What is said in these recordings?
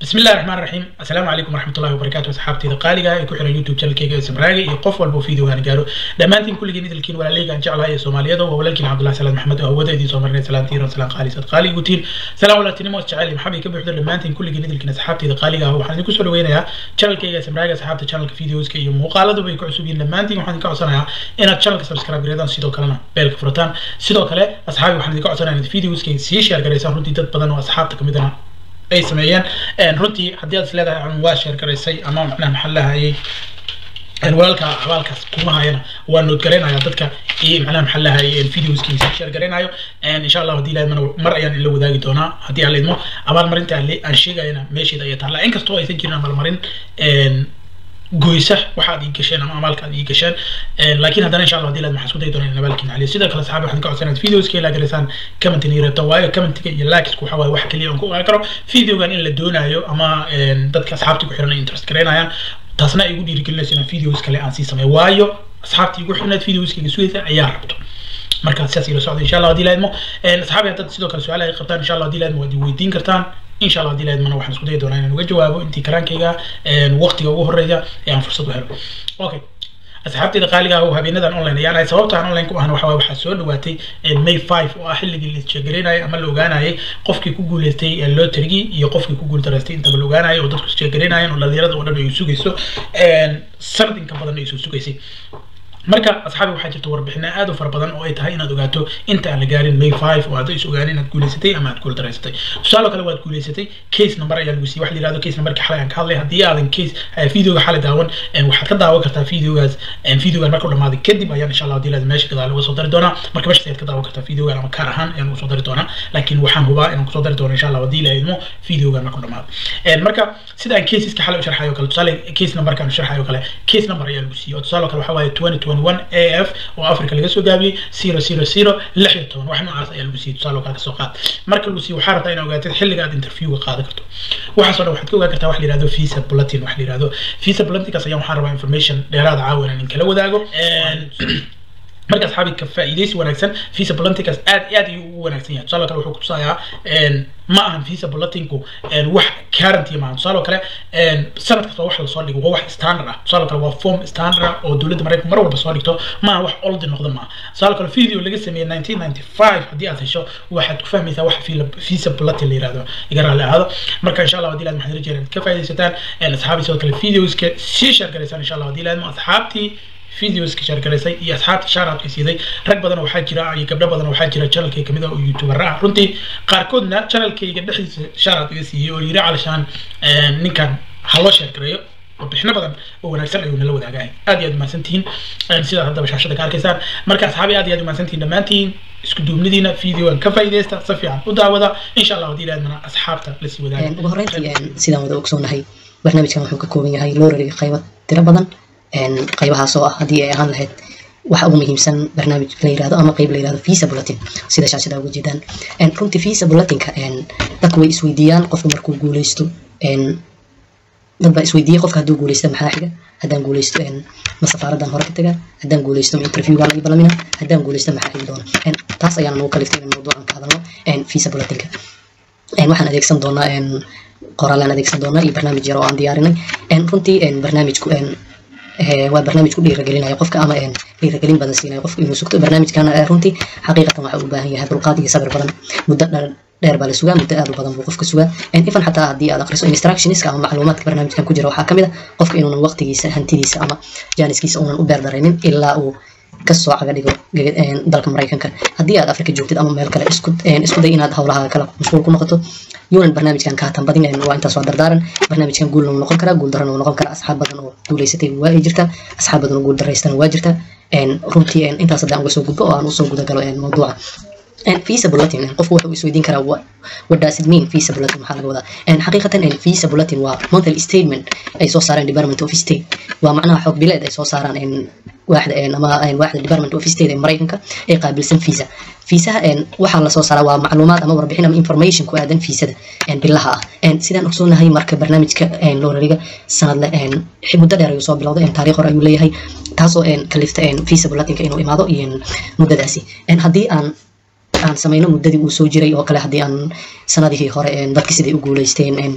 بسم الله الرحمن الرحيم السلام عليكم ورحمة الله وبركاته أصحابتي قالقة ee ku xiran YouTube channelkayga ee Sabraaga iyo qof walba video aan gaaro dhamaantiin kulligiin idilkiin walaaleyga aan jeclahay ee Soomaaliyada waa walaalkiin Cabdullahi Salaad Maxamed oo hawada idin soo marnay salaantii ran salaan qaali sad qaali gutiin salaam walaaltinimo jecel maxamed ka buuxdo dhamaantiin kulligiin idilkiin asxaabtayda qaaliga ah waxaan idinku soo dhaweynayaa channelkayga ee Sabraaga asxaabta channelka videoska iyo muuqaaladu bay ku cusub yihiin dhamaantiin waxaan idinka codsanayaa inaad channelka subscribe gareedaan sidoo kalena beelka furataan sidoo kale asxaabi waxaan idinka codsanayaa inaad videoska sii share gareysaan runtii dad badan oo asxaabta kamid ah ay sameeyeen runtii haddii aad is leedahay ama waa sheer garaysay ama macnaha maxaa lahayay walaalka abaalkaas kuma hayana waa noodgaraynaya dadka iyo macnaha maxaa lahayay videoskiisa sheer garaynayo insha allah haddii ilaahmana mar ayaan ila wadaagi doonaa haddii aan leedmo abaalmarinta aan sheegayana meesheeda ayay taalla inkastoo aysan jirin abaalmarin goysa waxaad ii gasheen ama amaalka aad ii gasheen laakiin haddana insha allah hadii laad maxaa isku dayi doonaa in abaalkiina celiyo sidoo kale saxaabi waxaan ka codsanaa videoska ilaa garaysaan commentin iyo reebta waayo commentiga iyo likesku waxa waaye wax keliya aan ku ogaan karo videogan in la doonaayo ama dadka asxaabtii ku xiran ay interest garaynayaan taasna ay igu dhiirigelinayso inaan videos kale aan sii sameeyo waayo asxaabtii igu xirnayd videoskayga sugaysa ayaa rabto marka sidaas ila socda insha allah hadii laadmo asxaabi haddaad sidoo kale su-aalaha ay qabtaan insha allah hadii laadmo waad weydiin kartaan insha allah hadii laadmana waxaan isku dayi doonaa inaan uga jawaabo intii karaankayga waqtiga ugu horeeya ee aan fursad u helo okay asxaabteyda qaaliga ah oo habeenadan online ayaan ahay sababta aan online ku ahna waxa waxaa soo dhawaatay may five oo ah xilligii la isjeegaraynayay ama la ogaanayay qofkii ku guuleystay loterigii iyo qofkii ku guuldareystay intaba la ogaanayay oo dadku isjeegaraynayeen oo dhalinyarada oo dhan ay sugayso sanad inka badan ay soo sugaysay marka asxaabi waxaa jirta warbixino aad u fara badan oo ay tahay inaad ogaato inta aan la gaarin may five oo aad is ogaanin inaad guuleysatay ama aad guuldareysatay tusaale kale waad guuleysatay case number ayaa lagu siiyey waxa la yihahdo case numberka xalay aan ka hadlay haddii aadan case videoga xalay daawan waxaad ka daawan kartaa videogaas videogan markuu dhamaaday kadib ayaan insha allah hadii laad meesha gadaal uga soo dari doonaa marka meeshaas ayaad ka daawan kartaa videogan ama kaar ahaan ayaan uga soo dari doonaa laakiin waxaan hubaa inaan kusoo dari doono insha allah hadii la idmo videogan markuu dhamaado marka sida aan caseska xalay u sharxayo kale tusaale case numberkaan u sharxayo kale case number ayaa lagu siiyey oo tusaale kale waxa waaye twenty twenty one af oo africa laga soo gaabiyey zero zero zero lix iyo toban wax noocaas ayaa lagu siiyey tusaale kale kasoo qaad marka lagu siiyo waxaa rabtaa inaad ogaatid xilliga aad interviewga qaadan karto waxaasoo dhan waxaad ka ogaan kartaa wax la yihahdo visa bulletin wax la yihahdo visa bulletinkaas ayaan waxaan rabaa information dheeraada caawa inaan kala wadaago marka asxaabi ka faa'iidaysi wanaagsan visa bulletinkaas aad aad ayuu ugu wanaagsan yahay tusaale kale wuxuu kutusayaa ma ahan visa bulletinku wax guarantee maaha tusaale kale sanad kasta wax lasoo dhigo waa wax standard ah tusaale kale waa form standard ah oo dowladda maraykanka mar walba soo dhigto maaha wax oldi noqda maaha tusaale kale video laga sameeyey nineteen ninety five haddii aad hesho waxaad ku fahmaysaa wax visa bulletin la yirahdo iga raalli ahaado marka insha allah hadii laad maxaad rajeen inaad ka faa'iidaysataan asxaabi sidoo kale videoska sii share garaysaan insha allah hadii laadmo asxaabtii videoska shaargaraysay iyo asxaabta shaaraadka siiday rag badan waxaa jira iyo gabdho badan waxaa jira channelkay kamid ah oo youtuber ah runtii qaarkoodna channelkayga dhexdiisa shaaraad iga siiyey oo yiri calashaan ninkan ha loo sheergareeyo warbixino badan oo wanaagsan ayuu nala wadaagahay aad iyo aad umahadsantihiin sidaad haddaba shaashada ka arkaysaan marka asxaabi aad iyo aad umahadsantihiin dhammaantiin isku duubnidiina videogan ka faa'iidaysta si fiican u daawada insha allah haddii ilaadmana asxaabta lasii wadaaga ugu horreyntii sidaan wada ogsoonahay barnaamijkan wuxuu ka kooban yahay lorariga qaybo tiro badan qaybahaas oo ah haddii ay ahaan lahayd waxa ugu muhiimsan barnaamij la yirahdo ama qayb la yirahdo visa bulletin sida shaashada uga jeedaan runtii visa bulletinka dadku way isweydiiyaan qofka markuu guuleysto dad baa isweydiiyey qofka hadduu guuleysto maxaa xiga haddaan guuleysto ma safaaradan hore ka tagaa haddaan guuleysto ma interviewgaa laga balamina haddaan guuleysto maxaa xigi doona taas ayaana nagu kaliftay in mawduucan ka hadalno visa bulletinka waxaan adeegsan doonaa qoraalaan adeegsan doonaa iyo barnaamij yar oo aan diyaarinay runtii barnaamijku waa barnaamij ku dhiiragelinaya qofka ama dhiiragelin badan siinaya qofka inuu sugto barnaamijkan runtii xaqiiqatan waxa u baahan yahay dulqaad iyo sabir badan muddo dheer baa la sugaa muddo aad u badan buu qofka sugaa ifan xataa haddii aad akhriso instructionska ama macluumaadka barnaamijkan ku jira waxaa kamid ah qofka inuunan waqtigiisa hantidiisa ama jaaniskiisa uunan u beerdaraynin ilaa uu kasoo caga dhigo dalka maraykanka haddii aad afrika joogtid ama meel kale isku day inaad howlaha kale mashquul ku noqoto yunan barnaamijkan ka hatan badin waa intaas waa dardaaran barnaamijkan guulna wuu noqon karaa guul darana wuu noqon karaa asxaab badan oo guuleysatay waa ay jirtaa asxaab badan oo guul daraystana waa jirtaa runtii intaas haddaan uga soo gudbo oo aan usoo guda galo mawduuca visa bulletin qofku wuxuu isweydiin karaa what does it mean visa bulletin maxaa laga wadaa xaqiiqatan visa bulletin waa monthly statement ay soo saareen department of state waa macnaha xog bileed ay soo saaraan waaxda ama waaxda department of state ee maraykanka ee qaabilsan visa fiisaha waxaa lasoo saaraa waa macluumaad ama warbixin ama information ku aadan fiisada bilaha ah sidaan ogsoonahay marka barnaamijka loorariga sanadle muddo dheer ayuu soo bilowday taariikh hore ayuu leeyahay taasoo kalifta visa bulletinka inuu imaado iyo muddadaasi haddii aan aan samayno muddadii uu soo jiray oo kale haddii aan sanadihii hore dadki siday u guuleysteen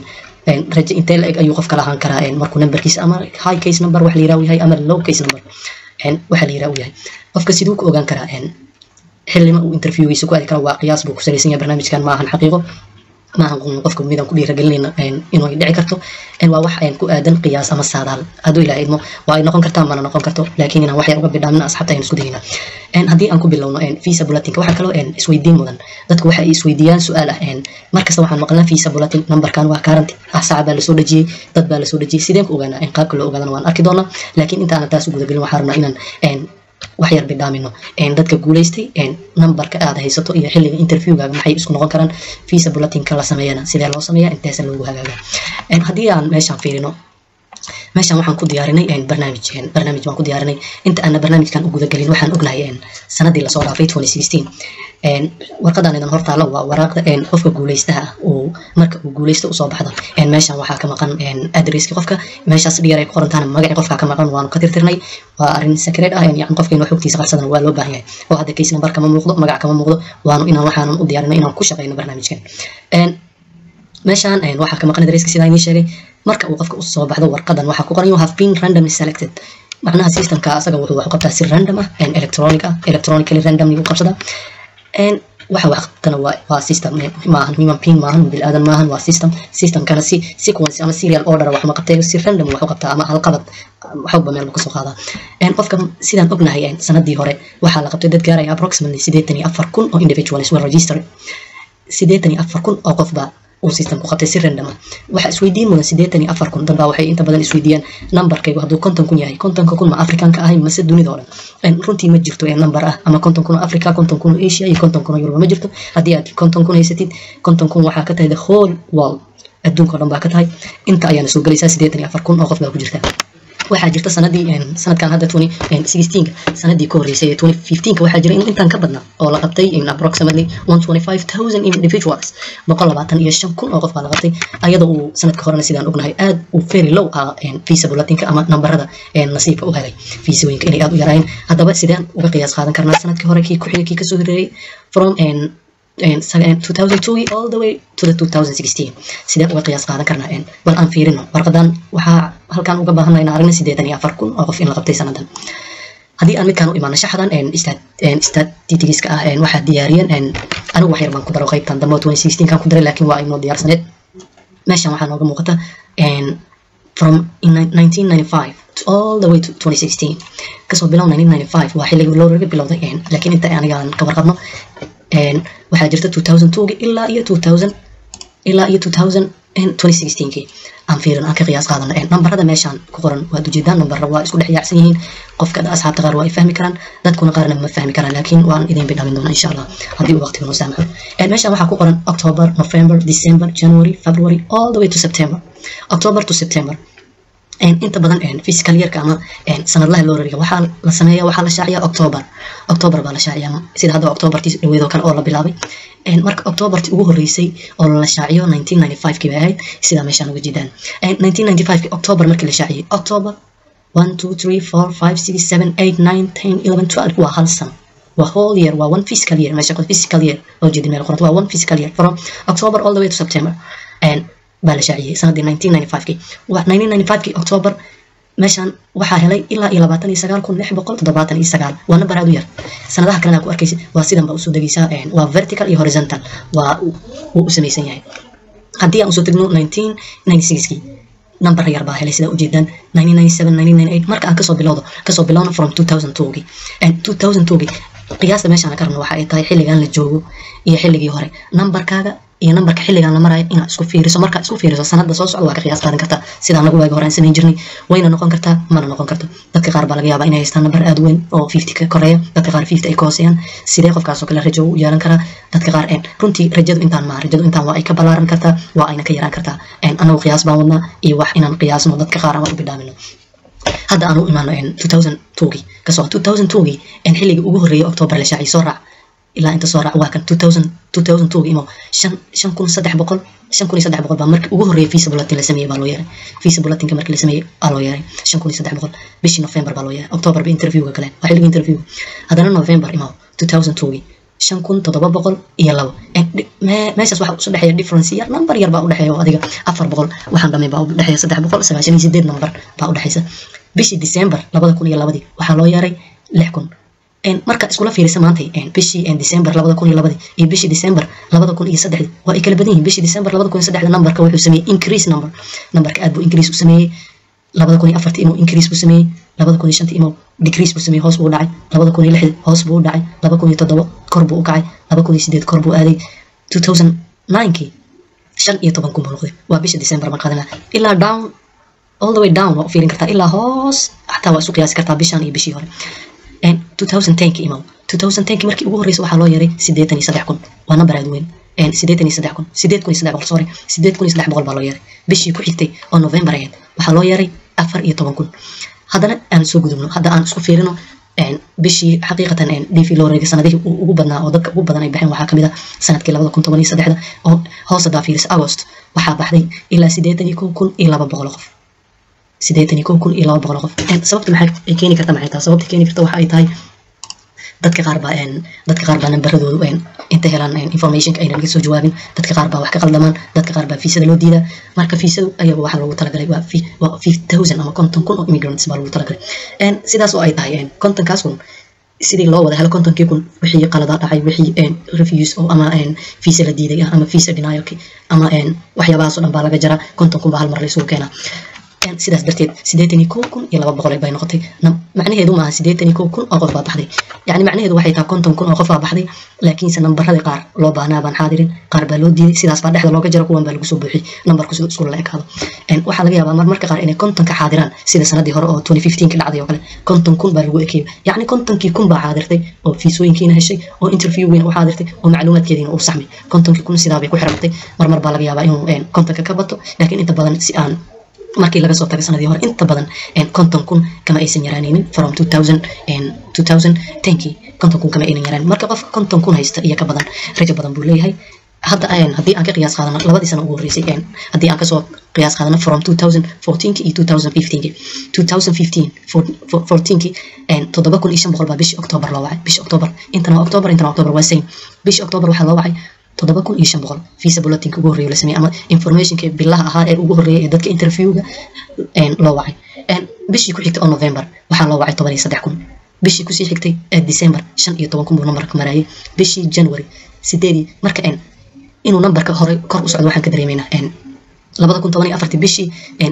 rajo intee la eg ayuu qofka lahaan karaa markuu numberkiisa ama high case number wax la yiraha yahay ama low case number waxa la yiraha u yahay qofka siduu ku ogaan karaa xillima uu interviewgiisa ku aadi kara waa qiyaas buu ku salaysan yahay barnaamijkan maahan xaqiiqo maahan qofka midaan ku dhiiragelinayna inuu ay dhici karto waa wax ku aadan qiyaas ama saadaal hadduu ilaah idmo waa ay noqon kartaa mana noqon karto laakiin inaan wax yar uga bidhaamina asxaabta aynu isku dayna haddii aan ku bilowno visa bulletinka waxaa kaloo isweydiin mudan dadku waxa ay isweydiiyaan su-aal ah markasta waxaan maqlnaa visa bulletin numberkan waa karanti ah saca baa lasoo dhejiyey dad baa lasoo dhejiyey sideen ku ogaanaa qaabka loo ogaadana waan arki doonaa laakiin intaanan taas u gudagelin waxaan rabnaa inaan wax yar bidhaamino dadka guulaystay numberka aad haysato iyo xilliga interviewgaaga maxay isku noqon karaan visa bulletinka la sameeyana sidee loo sameeya inteesa loogu hagaaga haddii aan meeshaan fiirino meeshaan waxaan ku diyaarinay barnaamij barnaamij baan ku diyaarinay inta aana barnaamijkan u gudagelin waxaan ognahay sanadii lasoo dhaafay 2016 warqadan idan hortaala waa waraaqda qofka guulaystaha ah uu marka uu guulaysto usoo baxdo meeshaan waxaa ka maqan adresski qofka meeshaas dhiyar ay ku qorantaana magacii qofka ka maqan waanu ka tirtirnay waa arrin secret ah yani qofka inuu xogtiisa qarsadan waa loo baahan yahay oo hadda case number kama muuqdo magac kama muuqdo waanu inaan waxaanan u diyaarinay inaan ku shaqeyno barnaamijkan meeshaan waxaa ka maqan adresski sidaa idiin sheegay marka uu qofka usoo baxdo warqadan waxaa ku qoran you have been randomly selected macnaha systemka asaga wuxuu wax u qabtaa si random ah electronic ah electronically randomly u qabsada waxa wax qabtana waa waa system maahan human being maahan bilaadan maahan waa system systemkana si sequence ama serial order wax ma qabtay si random wax u qabtaa ama halqabad waxba meel kasoo qaadaa qofka sidaan ognahay sanadii hore waxaa la qabtay dad gaaraya approximately sideetan iyo afar kun oo individuals were registered sideetan iyo afar kun oo qofba uu system ku qabtay si random ah waxa isweydiin mudan sideetan iyo afar kun dadbaa waxay inta badan isweydiiyaan numberkaygu hadduu konton kun yahay kontonka kun ma afrikanka ahay mase dunida oo dhan runtii ma jirto ee number ah ama konton kun oo africa konton kun oo asia iyo konton kun oo yuruba ma jirto haddii aad konton kun haysatid konton kun waxaa ka tahay the whole world adduunka oo dhan baa ka tahay inta ayaana soo gelaysaa sideetan iyo afar kun oo qof baa ku jirta waxaa jirta sanadii sanadkan hadda twenty sixteenka sanadii ka horreysay ee twenty fifteenka waxaa jira inuu intaan ka badnaa oo la qabtay approximately one twenty five thousand individuals boqol labaatan iyo shan kun oo qof baa la qabtay ayada uu sanadka horena sidaan ognahay aad uu very low ah visa bulletinka ama nambarada nasiibka u helay fiisooyinka inay aad u yaraayeen haddaba sideen uga qiyaas qaadan karnaa sanadkii hore kii ku-xigay kii kasoo horeeyey from 2002 all the way to the 2016 sidee uga qiyaas qaadan karnaa bal aan fiirino warqadan waxaa halkan uga baahanna in aragna sideetan iyo afar kun oo qof in la qabtay sanadan haddii aan midkaan u imaano shaxdan statistigiska ah waxaa diyaariyeen anigu wax yar baan ku daro qaybtan dambe 2016 kan ku daray laakiin waa inoo diyaarsaneed meeshan waxaa nooga muuqata from 1995 to all the way to 2016 kasoo bilow 1995 waa xilligii loo raga bilowday laakiin inta anigaan ka warqabno waxaa jirta 2002 ilaa iyo 2000 ilaa iyo 2016kii aan fiirin aan ka qiyaas qaadano nambarada meeshaan ku qoran waad ujeedaan nambarra waa isku dhex yaacsan yihiin qofka asxaabta qaar waa ay fahmi karaan dadkuna qaarna ma fahmi karaan laakiin waan idin bidhamin doonaa insha allah haddii uu waqtiga noo saamaxo meeshaan waxaa ku qoran october november december january february all the way to september october to september inta badan physical yearka ama sanadlaha loo rariga waxaa la sameeya waxaa la shaaciyaa october october baa la shaaciyaa sida hadda octobertii dhaweedoo kale oo la bilaabay marka octobertii ugu horreysay oo la shaaciyo 1995kii bay ahayd sidaa meeshaan uga jeedaan 1995kii october markii la shaaciyay october 1 2 3 4 5 6 7 8 9 10 11 12 waa hal sano waa whole year waa one physical year meesha physical year oo jeedi meel qoranta waa one physical year from october all the way to september baa la shaaciyey sanadii 1995kii 1995kii october meeshaan waxaa helay ilaa iyo labaatan iyo sagaal kun lix boqol toddobaatan iyo sagaal waa nambar aad u yar sanadaha kalena ku arkaysid waa sidan baa usoo degaysaa waa vertical iyo horizontal waa wuu u samaysan yahay haddii aan usoo tegno 1996kii nambar yar baa helay sidaa ujeedaan 1997 marka aan kasoo bilowdo kasoo bilowno from 2002gii 2002gii qiyaasta meeshaan ka rabno waxa ay tahay xilligan la joogo iyo xilligii hore nambarkaaga iyo nambarka xilligan la marayo inaad isku fiiriso markaa isku fiiriso sanada soo socda waa ka qiyaas qaadan kartaa sida anagu waagi hore aan samayn jirnay wayna noqon kartaa mana noqon karto dadka qaar baa laga yaabaa inay haystaan nambar aad weyn oo fifty ka koreeya dadka qaar fifty ay ka hooseeyaan sidee qofkaasoo kale rajo u yeelan karaa dadka qaar runtii rajadu intaan maaha rajadu intaan waa ay ka ballaaran kartaa waa ayna ka yaraan kartaa anagu qiyaas baan wadnaa iyo wax inaan qiyaasno dadka qaar aan u bidhaamino hadda aan u imaano 2002gii kasoo 2002gii xilligii ugu horreeyay october la shaaciyay soo raac ilaa inta soo raac waa kan 2002 imo shan shan kun saddex boqol shan kun iyo saddex boqol baa markii ugu horreeyay visa bulletin la sameeyey baa loo yeeray visa bulletinka markii la sameeyey aa loo yeeray shan kun iyo saddex boqol bishii november baa loo yeeray october ba interviewga kale waa xilligii interview haddana november imo 2002gii shan kun toddoba boqol iyo labo meeshaas waxaa isu dhexeeya difference yar number yar baa udhexeeya oo adiga afar boqol waxaan dhamay baa udhexeeya saddex boqol sagaashan iyo sideed number baa udhexeysa bishii december labada kun iyo labadii waxaa loo yeeray lix kun marka iskula fiirisa maanta bishii december labada kun iyo labadii iyo bishii december labada kun iyo saddexdii waa ay kala badan yihiin bishii december labada kun iyo saddexda numberka wuxuu sameeyey increase number numberka aad buu increase u sameeyey labada kun iyo afartii inuu increase buu sameeyey labada kun iyo shantii inuu decrease buu sameeyey hoos buu u dhacay labada kun iyo lixdii hoos buu u dhacay laba kun iyo toddoba kor buu u kacay laba kun iyo sideed kor buu aaday two thousand ninekii shan iyo toban kun buu noqday waa bisha december baan qaadanaa ilaa down all the way down waa u fiirin kartaa ilaa hoos xataa waa isu qiyaasi kartaa bishan iyo bishii hore 2010 imaw 2010 markii ugu horreysay waxaa loo yeeray siddeetan iyo saddex kun waa number aad weyn siddeetan iyo saddex kun siddeed kun iyo saddex boqol sorry siddeed kun iyo saddex boqol baa loo yeeray bishii ku xigtay oo november ahayd waxaa loo yeeray afar iyo toban kun haddana aan soo gudubno hadda aan isku fiirino bishii xaqiiqatan dv loo reegay sanadihii ugu badnaa oo dadka ugu badan ay baxeen waxaa kamid ah sanadkii labada kun toban iyo saddexda oo hoos hadaa fiirisa agost waxaa baxday ilaa siddeetan iyo kow kun iyo laba boqol qof siddeetan iyo kow kun iyo laba boqol qof sababta maxay ay keeni karta maxay tahay sababta keeni karta waxa ay tahay dadka qaar baa dadka qaar baa nambaradoodu inta helaan informationka aynan laga soo jawaabin dadka qaar baa wax ka qaldamaan dadka qaar baa fiisada loo diidaa marka fiisadu ayaga waxaa loogu talagalay waa waa fifty thousand ama konton kun oo immigrants baa loogu talagalay sidaas oo ay tahay kontonkaas kun sidii loo wada helo kontonkii kun wixii qalada dhacay wixii refuse oo ama fiisa la diiday ah ama fiisa denialki ama waxyaabahaas oo dhan baa laga jaraa konton kun baa hal mar la isugu keenaa sidaas darteed siddeetan iyo kow kun iyo laba boqol bay noqotay macnaheedu maaha siddeetan iyo kow kun oo qof baa baxday yacni macnaheedu waxay tahay konton kun oo qof baa baxday laakiinse nambaradii qaar loo baahnaa baan xaadirin qaar baa loo diiday sidaas baa dhexda looga jaro kuwan baa lagu soo buuxiyey nambarku siduu isku la ekaado waxaa laga yaabaa marmarka qaar inay konton ka xaadiraan sida sanadii hore oo twenty fifteen ka dhacday oo kale konton kun baa lagu ekeeyay yacni kontonkii kun baa xaadirtay oo fiisooyinkiina heshay oo interviewgiina u xaadirtay oo macluumaadkeediina uu saxmay kontonkii kun sidaa bay ku xirantay marmar baa laga yaabaa inuu kontonka ka bato laakiin inta badan si aan markii laga soo tagay sanadii hore inta badan konton kun kama aysan yaraanaynin from two thousand two thousand tenkii konton kun kama aynan yaraanin marka qofka konton kun haysta iyo ka badan rajo badan buu leeyahay hadda haddii aan ka qiyaas qaadano labadii sano ugu horreysay haddii aan kasoo qiyaas qaadano from two thousand fourteenki iyo two thousand fifteenki two thousand fifteen fourteenki toddoba kun iyo shan boqol baa bishii october loo wacay bishii october intana waa october intana waa october waa same bishii october waxaa loo wacay toddoba kun iyo shan boqol visa bulletinka ugu horreeya la sameeyey ama informationka bilaha ahaa ee ugu horreeya ee dadka interviewga loo wacay bishii ku xigtay oo november waxaa loo wacay toban iyo saddex kun bishii kusii xigtay ee december shan iyo toban kun buu nambarka marayay bishii january sideedii marka inuu nambarka hore kor u socdo waxaan ka dareemaynaa labada kun toban iyo afartii bishii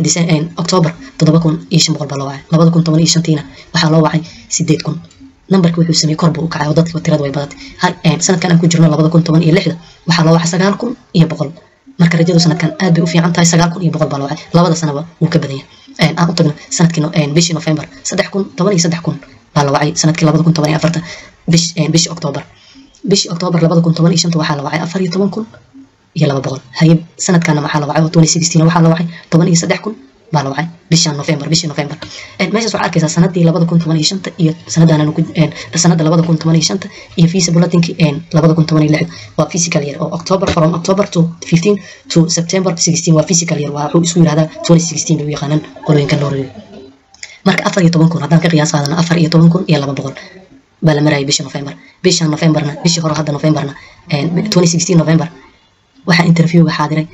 october toddoba kun iyo shan boqol baa loo wacay labada kun toban iyo shantiina waxaa loo wacay sideed kun nambarka wuxuu sameeyey kor buu u kacay oo dadka tirada way badatay sanadkan aan ku jirno labada kun toban iyo lixda waxaa loo wacay sagaal kun iyo boqol marka rajadu sanadkan aad bay u fiican tahay sagaal kun iyo boqol baa loo wacay labada sanaba wuu ka badan yahay aan u tagno sanadkii bishii november saddex kun toban iyo saddex kun baa la wacay sanadkii labada kun toban iyo afarta bishii october bishii october labada kun toban iyo shanta waxaa la wacay afar iyo toban kun iyo laba boqol haye sanadkana maxaa la wacay oo twenty sixteen waxaa la wacay toban iyo saddex kun baa la wacay bishan november bishii november meeshaas waxaa arkaysaa sanadii labada kun toban iyo shanta iyo sanadaan sanada labada kun toban iyo shanta iyo visa bulletinki labada kun toban iyo lixda waa physical year oo october from october to fifteen to september sixteen waa physical year waa wuxuu isku yirahdaa twenty sixteen bay u yaqaanaan qolooyinkan loo reeyo marka afar iyo toban kun haddaan ka qiyaas qaadano afar iyo toban kun iyo laba boqol baa la marayay bishii november bishan novemberna bishii hore hadda novemberna twenty sixteen november waxaa interviewga xaadiray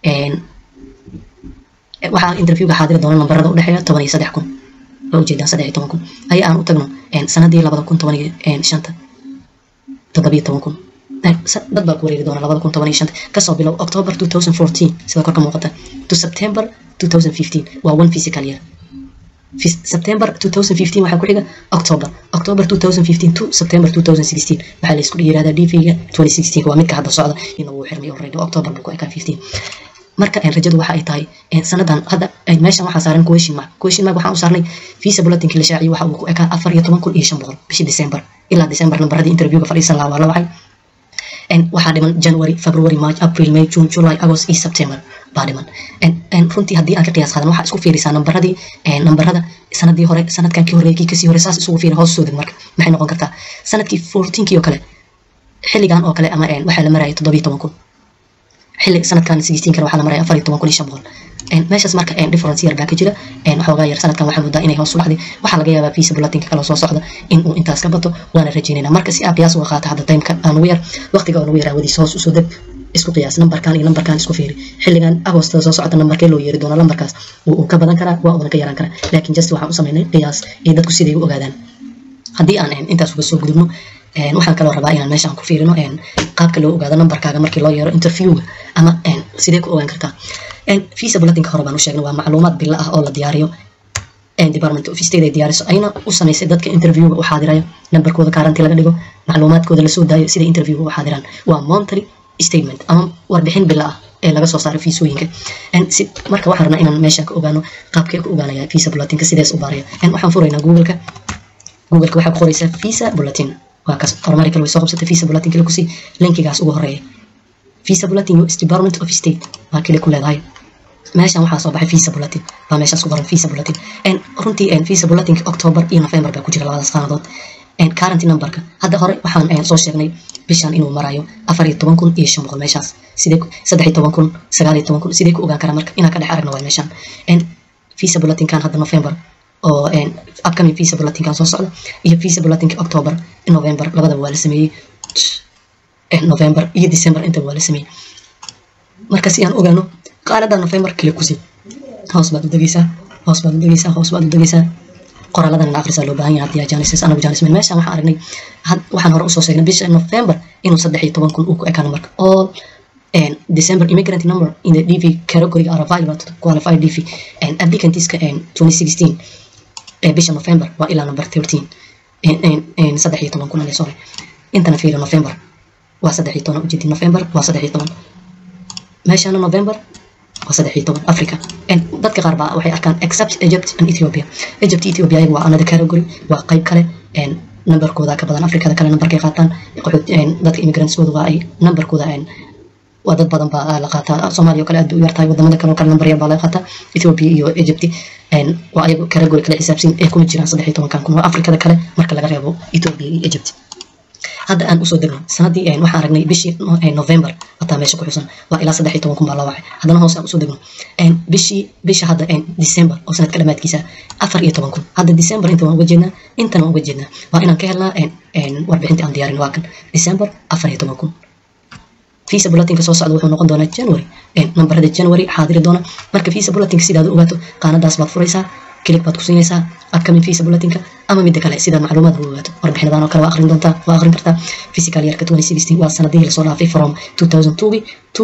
waxaa interviewga xaadiri doona nambarada udhexeeya toban iyo saddex kun waa ujeedaan saddex iyo toban kun aya aan u tagno sanadii labada kun toban iyo shanta toddobiyo toban kun dad baa ku wareeri doona labada kun toban iyo shanta kasoo bilow october two thousand fourteen sida korka muuqata to september two thousand fifteen waa one physical year September 2015 waxaa ku xiga October October 2015 to September 2016 waxaa la isku yiraahdaa DV-ga 2016 waa midka hadda socda inuu uu xirmay already October buu ku ekaa 15 marka rajadu waxa ay tahay sanadan hadda meeshan waxaa saaran question mark question mark waxaan u saarnay visa bulletin la shaaciyo waxa uu ku ekaa afar iyo toban kun iyo shan boqol bishii December ilaa December nambaradii interviewga fadhiisan lahaa waa la wacay waxaa dhiman January February March April May June July August iyo September baa dhiman runtii haddii aan ka qiyaas qaadan waxaa isku fiirisaa nambaradii nambarada sanadii hore sanadkan kii horreeyay kii kasii hore saas isugu fiiri hoos soo deg marka maxay noqon kartaa sanadkii fourteenkii oo kale xilligan oo kale ama waxaa la marayay toddobiyo toban kun xilli sanadkan sixteen kana waxaa la maraya afar iyo toban kun iyo shan boqol meeshaas marka difference yar baa ka jira waxoogaa yar sanadkan waxaa moodaa inay hoos u dhacday waxaa laga yaabaa visa bulletinka kale soo socda in uu intaas ka bato waana rajaynayna marka si aa qiyaas uga qaata hadda timeka aan ugu yar waqtiga aan ugu yar aawadiisa hoos usoo deg isku qiyaas nambarkan iyo nambarkan isku fiiri xilligan agostada soo socota nambarkee loo yeeri doona lambarkaas wuu ka badan karaa waa uuna ka yaraan karaa laakiin just waxaan u samaynay qiyaas iyo dadku siday u ogaadaan haddii aan intaas uga soo gudubno waxaan kaloo rabaa inaan meeshaan ku fiirino qaabka loo ogaado nambarkaaga markii loo yeero interviewga ama sidee ku ogaan kartaa visa bulletinka hore baan u sheegnay waa macluumaad bilo ah oo la diyaariyo department of state ay diyaariso ayna u samaysay dadka interviewga u xaadirayo nambarkooda kaaranti laga dhigo macluumaadkooda lasoo daayo sida interviewga u xaadiraan waa monthly statement ama warbixin bilo ah ee laga soo saaray fiisooyinka marka waxaan rabnaa inaan meesha ka ogaano qaabkee ku ogaanaya visa bulletinka sidees u baaraya waxaan furaynaa googleka googleka waxaa ku qoraysaa visa bulletin waa kaas horumari kale way soo qabsatay visa bulletin kale kusii linkigaas ugu horeeya visa bulletin us department of state waa kale ku leedahay meeshan waxaa soo baxay visa bulletin waa meeshaas ku qoran visa bulletin runtii visa bulletinka october iyo november baa ku jira labadaas qaanadood current numberka hadda hore waxaan soo sheegnay bishan inuu marayo afar iyo toban kun iyo shan boqol meeshaas sidee saddex iyo toban kun sagaal iyo toban kun sidee ku ogaan karaa marka inaan ka dhex aragno waa meeshan visa bulletinkan hadda november oo upcoming visa bulletinkan soo socda iyo visa bulletinka october november labadaba waa la sameeyey november iyo december intaba waa la sameeyey marka si aan ogaano qaanada november kale kusi hoos baad u degeysaa hoos baad u degeysaa hoos baad u degeysaa qoraaladan ina akhrisaa loo baahan yahay haddii janises anagu janismen meeshaan waxaan aragnay waxaan hore usoo sheegnay bisha november inuu saddex iyo toban kun uu ku ekaa numberka all December immigrant number in the DV category are available to qualify DV and applicantska 2016 ee bisha November waa ilaa number 13 saddex iyo toban kun ale sorry intana fiiri November waa saddex iyo toban ujeedi November waa saddex iyo toban meeshana November waa saddex iyo toban Africa dadka qaar baa waxay arkaan except Egypt and Ethiopia Egypt Ethiopia waa another category waa qayb kale numberkooda ka badan Afrikada kale numberkay qaataan dadka immigrantskooda waa ay numberkooda waa dad badan baa la qaataa soomaaliya oo kale aad bay u yartahay wadamada kale oo kale number yar baa laga qaataa ethiopia iyo egypt waa ayagu category kale xisaabsan ee kuma jiraan saddex iyo tobankan kun waa afrikada kale marka laga reebo ethiopia iyo egypt hadda aan usoo degno sanadii waxaan aragnay bishii november hataa meesha ku xusan waa ilaa saddex iyo toban kun baa la wacay haddana hoose aan usoo degno bishii bisha hadda december oo sanadka dhammaadkiisa afar iyo toban kun hadda december inta waan uga jeednaa intana waan uga jeednaa waa inaan ka helnaa warbixintii aan diyaarin waa kan december afar iyo toban kun visa bulletinka soo socda wuxuu noqon doonaa january nambarada january xaadiri doona marka visa bulletinka sidaad u ogaato qaanadaas baad furaysaa kilig baad ku siinaysaa upcoming visa bulletinka ama midda kale sidaad macluumaad u ogaato warbixinadan oo kale waa aqrin doontaa waa aqrin kartaa physical yearka 2016 waa sanadihii lasoo dhaafay from 2002 to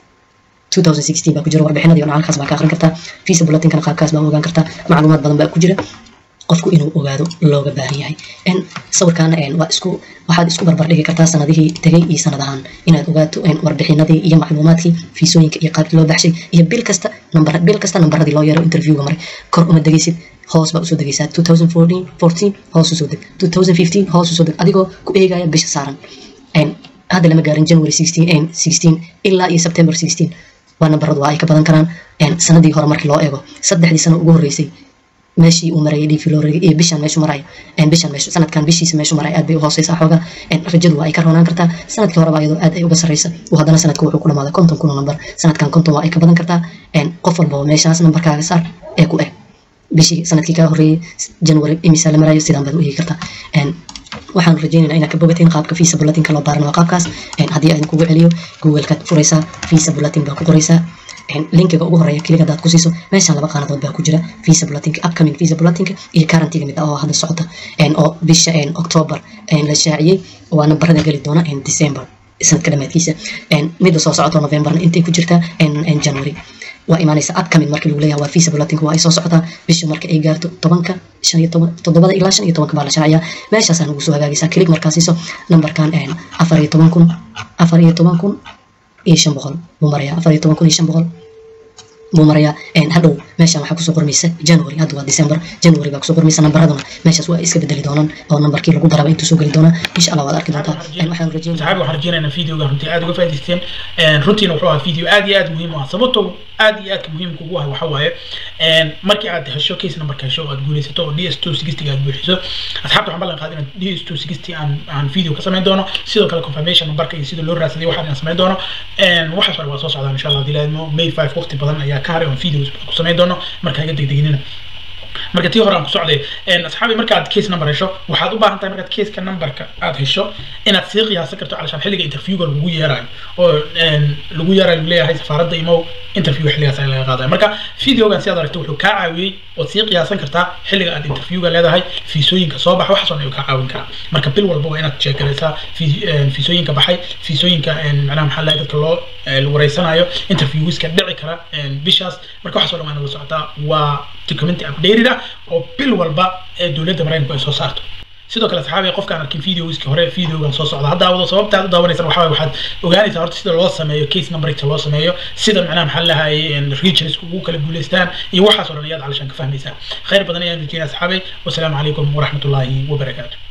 2016 baa ku jira warbixinadii oo halkaas baa ka aqrin kartaa visa bulletinkan qaabkaas baa ogaan kartaa macluumaad badan baa ku jira qofku inuu ogaado looga baahan yahay sawirkan waa isku waxaad isku barbar dhigi kartaa sanadihii tegay iyo sanadahan inaad ogaato warbixinadii iyo macluumaadkii fiisooyinka iyo qaabkii loo baxshay iyo bil kasta nambar bil kasta nambaradii loo yeero interviewga maray kor uma degaysid hoos baa usoo degaysaa 2014 hoos usoo deg 2015 hoos usoo deg adigoo ku eegaya bisha saaran hadda lama gaarin january 16 ilaa iyo september 16 waa nambaradu waa ay ka badan karaan sanadii hore markii loo eego saddexdii sano ugu horreysay meeshii uu marayay dhiifi loo iyo bishan meeshu maraya bishan meeshu sanadkan bishiisa meeshu maraya aad bay u hooseysaa xoogaa rajadu waa ay ka roonaan kartaa sanadkii horeba iyadoo aad ay uga sarreysa uu haddana sanadka wuxuu ku dhamaaday konton kun oo nambar sanadkan konton waa ay ka badan kartaa qof walbaba meeshaas nambarkaaga saar ee ku eg bishii sanadkii kaa horreeyay january imisa la marayo sidaan baad u eegi kartaa waxaan rajaynaynaa inaad ka bogateen qaabka visa bulletinka loo baaran waa qaabkaas haddii aan kugu celiyo googlekaad furaysaa visa bulletin baa ku qoraysaa linkiga ugu horeeya keliga hadaad ku siiso meeshaan laba qaanadood baa ku jira visa bulletinka upcoming visa bulletinka iyo currentyga mid ah oo hadda socota oo bisha october la shaaciyey waa nambarada geli doona december sanadka dhammaadkiisa midda soo socota novemberna intay ku jirtaa january waa imaanaysa upcoming markii lagu leeyahay waa visa bulletinka waa ay soo socotaa bisha marka ay gaarto tobanka shan iyo toban toddobada ilaa shan iyo tobanka baa la shaaciyaa meeshaasaan ugu soo hagaagaysaa kilig markaa siiso nambarkan afar iyo toban kun afar iyo toban kun iyo shan boqol buu marayaa afar iyo toban kun iyo shan boqol buu marayaa hadhow meeshaan waxaa kusoo qormaysa january hadda waa december january baa kusoo qormaysa nambaraduna meeshaas waa iska bedeli doonaan oo nambarkii lagu daraba intuu soo geli doonaa insha allah waad arki doontaa waxaan rajeynaya saxaabi waxaan rajeynaynaa videoga runtii aad uga faa'iidaysteen runtiina wuxuu ahaa video aad iyo aad muhiim u ah sababtoo aad iyo aadka muhiimka ugu ah waxa waaye markii aad hesho case numberka hesho oo aad guulaysato oo ds two sixty aad buuxiso asxaabta waxaan ballan qaaday inaan ds two sixty aan aan video ka samayn doono sidoo kale confirmation numberka iyo sida loo raadsaday waxaan inaan samayn doono waxaas hore waa soo socdaan insha allah dilaadmo may five waqti badan ayaa ka haray oon videos ku samayn doono marka iga degdeginina marka tii hore aan ku socday asxaabi markaad case number hesho waxaad u baahan tahay markaad caseka numberka aad hesho inaad sii qiyaasan karto calashaan xilliga interviewga lagu yeerayo oo lagu yeerayo leeyahay safaaradda imow interview xilligaas ayaa laga qaadaya marka videogan si aad aragto wuxuu kaa caawiyey ood sii qiyaasan kartaa xilliga aad interviewga leedahay fiisooyinka soo baxa waxaas oo dhan ayuu kaa caawin karaa marka bil walba waa inaad sheegaraysaa fiisooyinka baxay fiisooyinka macnaha maxaa lahay dadka loo wareysanayo interviewska dhici kara bishaas marka waxaas oo dhan waa inaad la socotaa waa document updated ah oo bil walba ee dowladda maraykanku ay soo saarto sidoo kale saxaabiga qofkaan arkin videoski hore videogan soo socda hadda wado sababta aad u daawanaysan waxaa waxaad ogaanaysaa horta sida loo sameeyo case numberka loo sameeyo sida macnaha maxaa lahay regions ugu kala guuleystaan iyo waxaas oo dhan ayaad calashaan ka fahmaysaa khayr badan ayaan rajeyna asxaabay wasalaamu calaykum waraxmatullaahi wabarakaatu